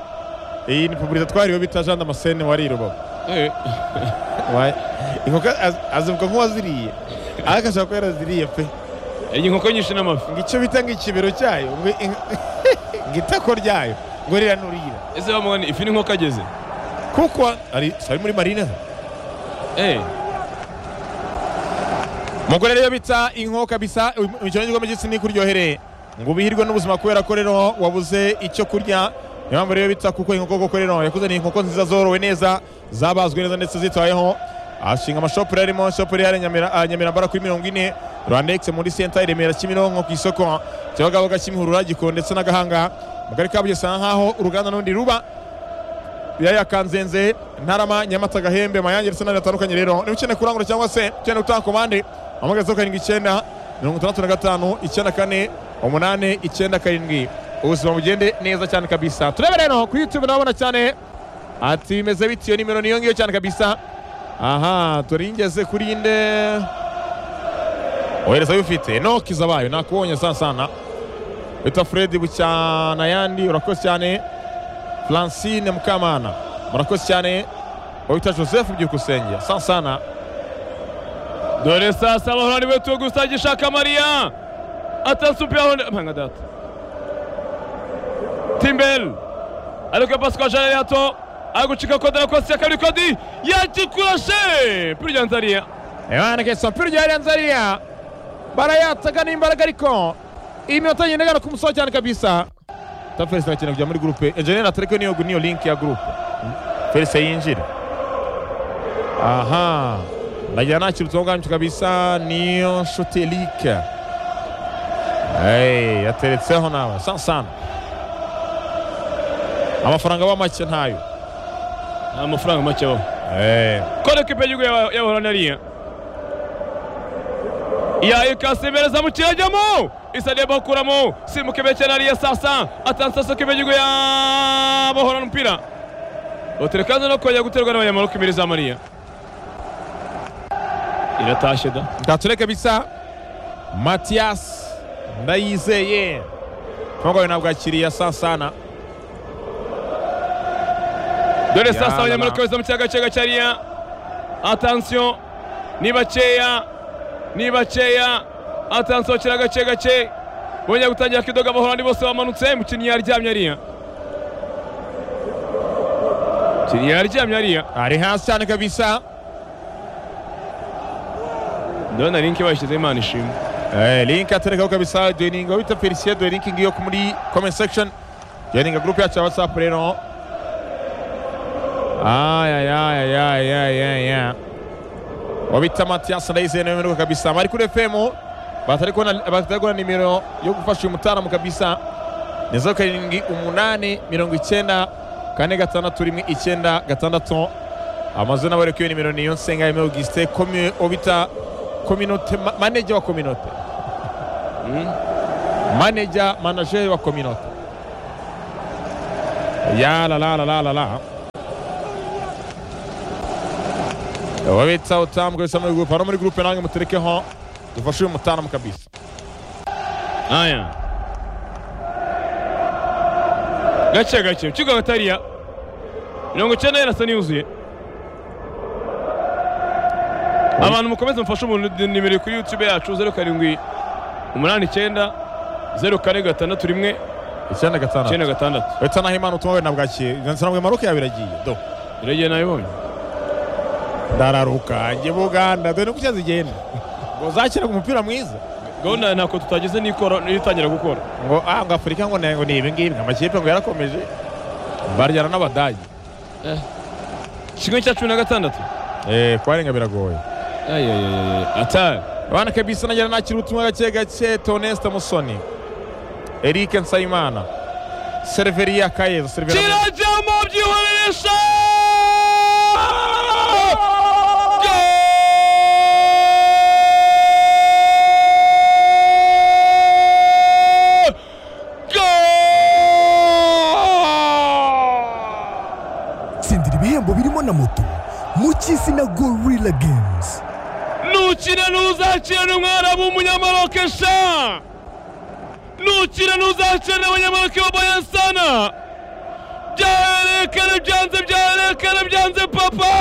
iyi ni puburita twariwe bita jean damascene wari i rubavu Eh. Wayi. inkoko az- azivuga nk'uwaziriye ariko ashobora kuba yaraziriye pe iyi nkoko nyinshi n'amafi ngo icyo bita ngo ikibero cyayo ngo in- ngo itako ryayo ngo rira n'urira ese bamugani ifi n'inkoko ageze kuko ari ari muri marine eh mugore rero bita inko kabisa imikino y'igikombe cy'isi ntikuryohereye ngo ubihirwe n'ubuzima kubera ko rero wabuze icyo kurya niyo mpamvu rero bita kuko inkoko koko rero yakuzaniye inkoko nziza zorowe neza zabazwe neza ndetse zitaweho ashinga amashopu rero arimo shopu rero nyamirambo kuri mirongo ine rwandex muri senta i remera kimironko ku isoko kibagabaga kimihurura giko ndetse n'agahanga mu karere ka bugesera nk'aho uruganda n'undi ruba biraya kanzenze ntarama nyamata gahembe mayange ndetse n'andi atandukanye rero niba ukeneye kurangura cyangwa se ukeneye gutanga komande hamagara zeru karindwi icyenda mirongo itandatu na gatanu icyenda kane umunani icyenda karindwi ubuzima bugende neza cyane kabisa turebe rero kuri youtube ndabona cyane ati bimeze bitiyo nimero niyo ngiyo cyane kabisa aha turingeze kuri inde ohereza ufite noki zabayo nakubonye sasana bita fredi bucyana yandi urakoze cyane Francine Mukamana murakoze cyane wita Joseph Byukusenge sansana dore sasa abahorani betuwe gusa gishaka mariya atasupira honda mpanga data timbel ariko pasi kwa jean yato agucika kode na kosi ya kabiri kodi yagikurashe pirya nzariya ewaneke sapiro rya Nzaria barayataga n'imbaraga ariko iminota nyine igana ku musozo cyane kabisa ta Felix arakina kujya muri groupe engineer atareke niyo niyo link ya groupe Felix yinjira aha nagira nakira utunganyo kabisa niyo nshuti Eric Hey, yateretseho nawe sansana amafaranga aba make ntayo nta mafaranga make abaho Eh, kode kipe y'igihugu y'aba- y'abahorani hariya ya ikasimbereza mu kirajyamo isadeba bakuramo simuka ibekera hariya sasa atansaso kipe y'igihugu y'abahorani umupira oterekaze no kongera guterwa n'abanyamaboko imbere za mariya iratashye da ntature kabisa matiyasi ndayizeye ntungawe ntabwo akiriya sasana dore sasa Yalala. abanyamaboko beza mu kiyaga cyaga cyariya atansiyo ni bakeya ni bakeya atansiyo kira gake gake bongera gutangira kidoga abahorandi bose bamanutse mukinnyi yaryamye hariya mukinnyi yaryamye hariya ari hasi cyane kabisa ndabona linki bayishyizeho imana ishimwe Eh, link aterekaho kabisa dueninga wita felicien dueninga ngiyo ku muri comment section dueninga gurupe yacu ya whatsapp rero ayayayayayaya wabita matiyasi ndayizeye nawe mperuka kabisa bari kuri fm batari kubona batari kubona nimero yo gufasha uyu mutaramu kabisa ni zeru karindwi umunani mirongo icyenda kane gatandatu rimwe icyenda gatandatu amazina bari kuri iyo nimero niyo nsenga ya augustin komye obita kominote ma- maneja wa kominote maneja manager wa kominote ya la la la la la la babitsa utambwe bisa muri gurupe hano muri gurupe nange muterekeho dufashe uyu mutanamu kabisa haya gake gake ukiga agatariya mirongo icyenda yarasa yuzuye abantu mukomeze mufashe umuntu nimero kuri yutube yacu zeru karindwi umunani icyenda zeru kane gatandatu rimwe icyenda gatandatu icyenda gatandatu uretse naho imana utuma wenda bwakiye nzanira ngo maruke yawe iragiye do iragiye nabibonye ndararuka njye buganda dore nuko zigenda ngo zakira umupira mwiza gahunda ntako tutagize n'ikora n'itangira gukora ngo ah ngo afurika ngo ni- ngo ni ibi ngibi amakipe ngo yarakomeje baryana n'abadage kimwe cya cumi na gatandatu eh kubarenga biragoye atari abana kabisa nagira nakira ubutumwa gake gake toneste musoni eric nsayimana seriveriya kayezo seriveriya kirajyamo byihoreresa tsindira ibihembo birimo na moto mu cy'isi na gorilla games nukina ntuzakirane umwana w'umunyamaroke sha nukina ntuzakirane abanyamaroke b'abayasana byarekare byanze byarekare byanze papa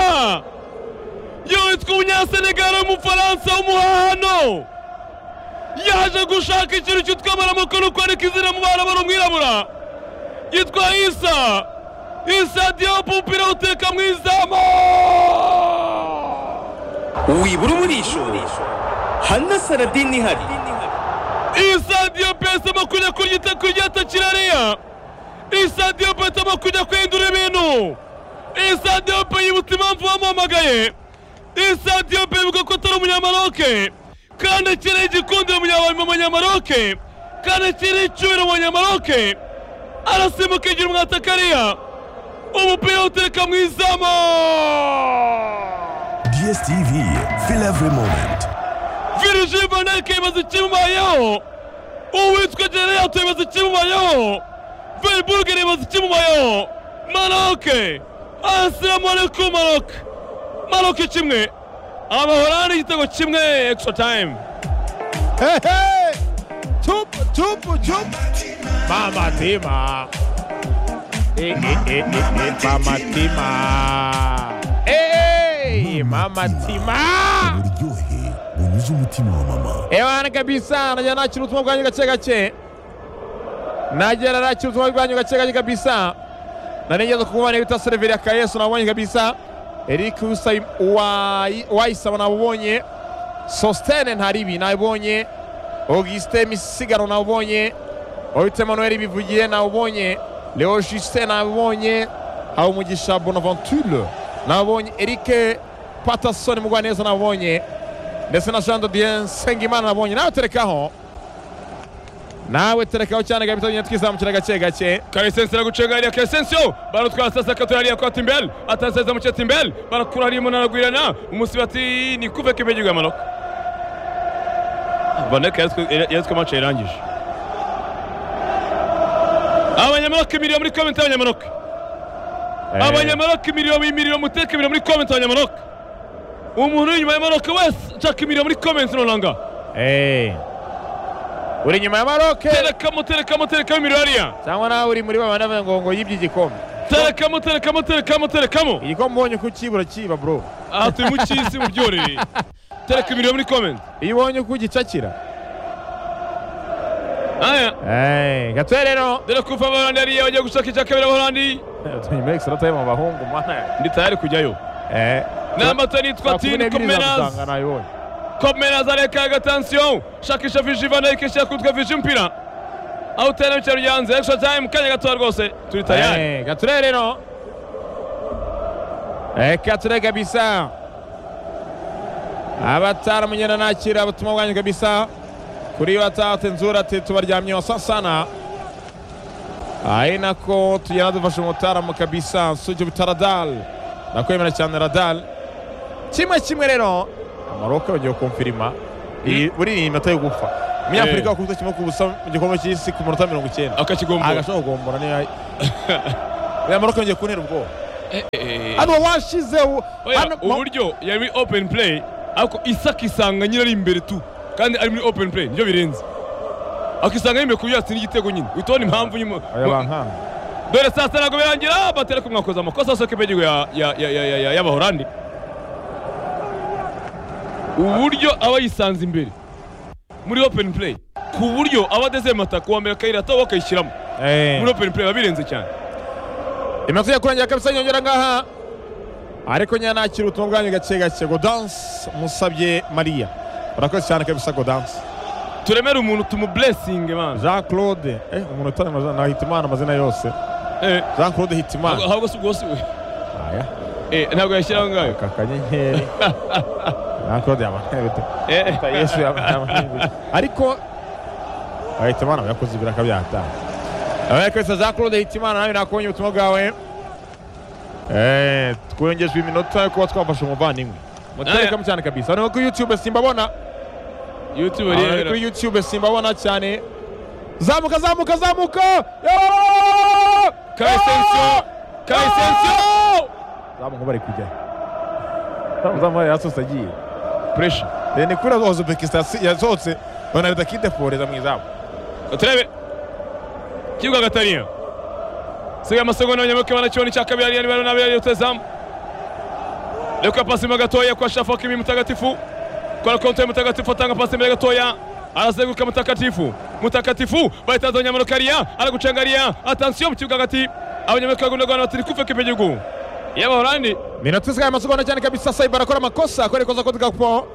yitwa umunyasenegari w'umufaransa w'umuhahano yaje gushaka ikintu cyitwa amaramuko no kwandika izina mu bana barumwirabura yitwa isa isa diyopu umupira uteka mu izamu wibura umurisho hanasaradini ihari isadiyo pesamo kujya kuryita kuryata kirariya isadiyo pesamo kujya kwindura ibintu isadiyo pe yibutsa impamvu bamuhamagaye isadiyo pe bivuga ko atari umunyamaroke kandi akiri igikundiro mu munyamaroke kandi akiri icyubiro mu munyamaroke arasimbuka igira umwatakariya umupira utereka mu izamu DSTV, feel every moment. viriji vaneke ibaza ikimubayeho uwitwa gereyatu ibaza ikimubayeho veribugeri ibaza ikimubayeho maroke asiramu ariku maroke maroke kimwe abahorani igitego kimwe extra time hehe tupu tupu tupu mamatima Eh, eh, eh, eh, eh, mamatima Eh, eh, mamatima uryohe bunyuze umutima wa mama Ewana kabisa najya nakira ubutumwa bwanyu gake gake nagera nakira ubutumwa bwanyu gake gake kabisa nanigeze kukubona bita seriveri ya kayesu nabonye kabisa eric Usai- Uwai- wayisaba nabubonye sositene ntaribi nabibonye augustin misigaro nabubonye wabitse manuel bivugiye nabubonye leo justin nabubonye habumugisha bonaventure nabubonye eric patasoni mugwaneza nabubonye ndetse na jean dodien nsengimana nabonye nawe terekaho nawe terekaho cyane gabito nyine twizamukira gake gake karisensi aragucenga hariya karisensiyo barutwara sasa katura hariya kwata imbere ataseza mucetse imbere barakura hariya umuntu aragwirana umusibati ni kuve k'impegirwa maroke vaneke yaritswe mace irangije abanyamaroke imiriro muri komenti y'abanyamaroke abanyamaroke imiriro imiriro muteka imiriro muri komenti abanyamaroke umuntu uri inyuma ya maroke wese nshaka imiriro muri komenti nonanga Eh. uri inyuma ya maroke terekamo terekamo terekamo imiriro hariya cyangwa nawe uri muri ba bana bavuga ngo ngo yibye igikombe terekamo terekamo terekamo terekamo igikombe ubonye uko ukibura kiba bro aha turi mu cy'isi mu byorere tereka ibiriro muri komenti iyo ubonye uko ugicakira aya Eh, gatoya rero dore kuva abahorandi hariya bagiye gushaka icya kabiri abahorandi nyuma y'ikisoro tayo mu bahungu mana ndi tayari kujyayo eh n'amata nitwa tini komeras komerazi nayibonye komeras areka agatansiyo shakisha viji vanayike shyira kutwa viji umupira aho utera mu cyaro ryanze extra time kanya gatoya rwose turi tayari Eh, Gature rero Eh, Gature kabisa abatara munyana nakira ubutumwa bwanyu kabisa kuri batate nzura ati tubaryamyeho sasana ari nako tugenda dufashe umutaramu kabisa nsujya ubuta radal nakwemera cyane radal kimwe kimwe rero maroke bagiye kumfirima iyi buri iyi minota yo gupfa umunyafurika wakubita kimwe ku busa mu gikombe cy'isi ku munota mirongo icyenda akakigombora agashobora kugombora niyo uriya maroke yongeye kuntera ubwoba hano washize u- hano ma- uburyo yari muri open play ariko isa akisanga nyine ari imbere tu kandi ari muri open play nibyo birenze akisanga ari imbere ku buryo yatsinda igitego nyine utubona impamvu nyuma Aya bankanga. dore saa sita ntabwo birangira batera ko mwakoze amakosa asohoka ibyo ya ya ya ya ya ya y'abahorandi uburyo aba yisanze imbere muri open play ku buryo aba adezemata kuwa mbere akayira ato bakayishyiramo Eh. muri open play biba birenze cyane iminota yo kurangira kabisa yongera ngaha ariko nyine nakira ubutumwa bwanyu gake gake godanse musabye mariya urakoze cyane kabisa godanse turemere umuntu tumuburesinge man jean claude eh, umuntu utari amazina na hitimana amazina yose eh, jean claude hitimana ahubwo si ubwo si we aya eh, ntabwo yashyiraho ngayo aka kanyenyeri jean claude yamaneye bite Eh, Ta- yesu yamaneye bite ariko Ah, hitimana yakoze ibiraka byataha abaye kabisa jean claude hitimana nawe nakubonye ubutumwa bwawe Eh, twiyongejwe iminota yo kuba twafashe umuvandimwe mutareka cyane kabisa hano kuri youtube simbabona youtube Aha, rero kuri youtube simbabona cyane zamuka zamuka zamuka Yo! kayisensiyo kayisensiyo zamuka bari kujya zamuka yasohotse agiye puresha ni kuri uzbekistan yasohotse banahita akideforeza mu izamu turebe kibuga gatariya sigaye amasegonda abanyamuke banakibona icya kabiri ariyo nimero n'abiri ariyo tezamu reka pasi imbere gatoya kwa shafaki mi mutagatifu kwa konti mutagatifu atanga pasi imbere gatoya arazenguruka mutagatifu mutagatifu bahitanze abanyamuke ariya aragucenga ariya atansiyo mu kibuga hagati abanyamuke bagundagana batiri kufe k'igihugu y'abahorandi minota isigaye amasegonda cyane kabisa sayiba arakora amakosa akorekoza kodi gapo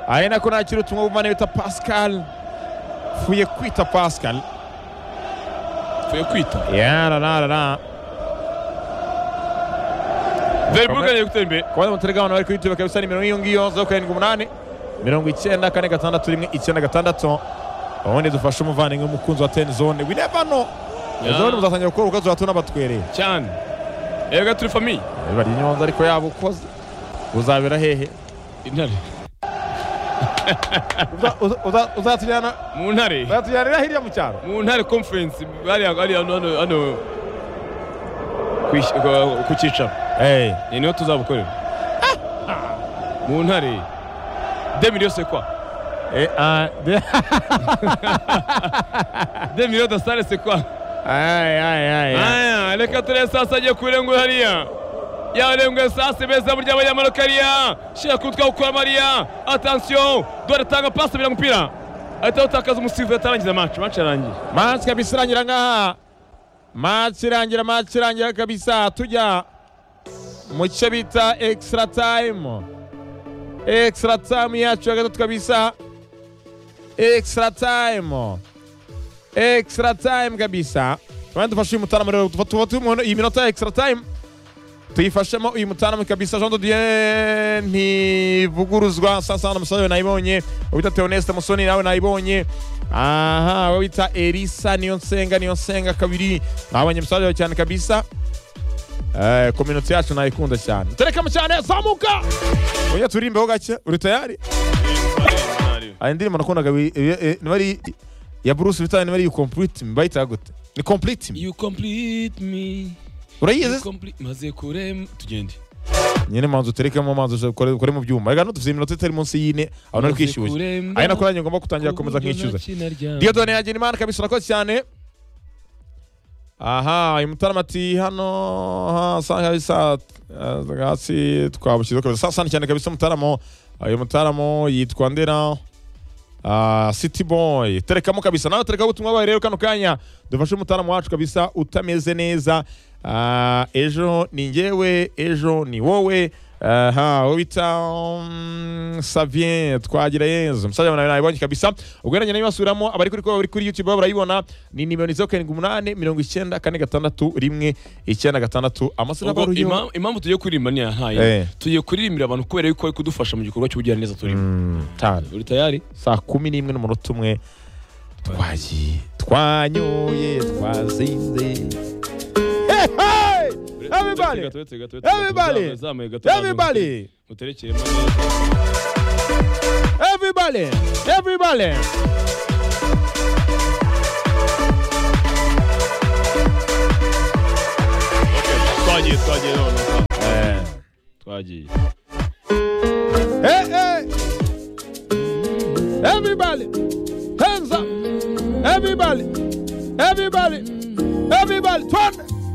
ari nako nakira ubutumwa buvana bita pascal fuye kwita pascal tuye kwita yarararara veriburuge ari gutera imbere kubona mutarega abantu bari kuri youtube kabisa ni mirongo iyo ngiyo zeru karindwi umunani mirongo icyenda kane gatandatu rimwe icyenda gatandatu ubundi dufashe umuvandimwe w'umukunzi wa teni zone we never know Yeah. zone muzatangira gukora urukazo hatuna batwereye cyane erega turi famiye bari inyonza ariko yaba ukoze uzabera hehe intare uzatujyana mu ntare uzatujyanira hirya mu cyaro mu ntare conference bariya bariya hano hano hano kwis- ku- ku cyicaro ni niho tuzabukorera mu ntare deux millions c'est quoi deux millions de sale c'est quoi aya reka turebe sasa agiye kurenguye hariya yarenguye sasa beza burya abanyamanuka hariya shira kutwa gukora mariya atansiyo dore tanga pasi bira mupira ahita utakaza umusifuzi atarangiza match match yarangiye match kabisa irangira ngaha match irangira match irangira kabisa tujya mu cyo bita extra time extra time yacu ya gatatu kabisa extra time extra time kabisa abandi dufashe uyu mutarama rero tuba tuba tumuhe iyi minota ya extra time tuyifashemo uyu mutarama kabisa jean dodier ntivuguruzwa sasana musabe nayibonye wita teoneste musoni nawe nayibonye aha we wita elisa niyo nsenga niyo nsenga kabiri nabonye musabe wawe cyane kabisa Eh, community yacu nayikunda cyane terekamo cyane zamuka oya turimbeho gake uri tayari hari indirimbo nakundaga bi- eh, eh, niba ari ya bruce bita niba ari you complete me bayitaga gute ni complete me You complete me. urayizi maze kurem tugende nyine manzu uterekemo manzu ukore ukore mu byuma reka dufite iminota itari munsi y'ine aho nari kwishyuye ari nako nanjye ngomba gutangira gukomeza nkishyuza diodone yanjye ni imana kabisa urakoze cyane aha uyu mutarama ati hano aha, saa kabisa eh, hasi twabushyizeho kabisa saa sani cyane kabisa umutaramo uyu mutaramo yitwa ndera ah, city boy terekamo kabisa nawe terekaho ubutumwa bwawe rero kano kanya dufashe umutaramo wacu kabisa utameze neza Ah, ejo ni njyewe ejo ni wowe aha uwo bita mm, savien twagira yezu umusaza nawe nabibonye kabisa ubwo rero nyine basubiramo abari kuri bari kuri youtube baba barayibona ni nimero zeru karindwi umunani mirongo icyenda kane gatandatu rimwe icyenda gatandatu amasura ubwo baruhiyo impam- impamvu tugiye kuririmba ni Eh. yahaye tugiye kuririmbira abantu kubera yuko bari kudufasha mu gikorwa cy'ubugiraneza turimo tanu uri tayari saa kumi n'imwe n'umunota umwe twagiye twanyoye twazinze Hey, hey! Everybody. Everybody. Everybody. muterekere Everybody, everybody. twagiye twagiye none twagiye Hey, hey. Everybody, hands up. Everybody, everybody, everybody. Turn.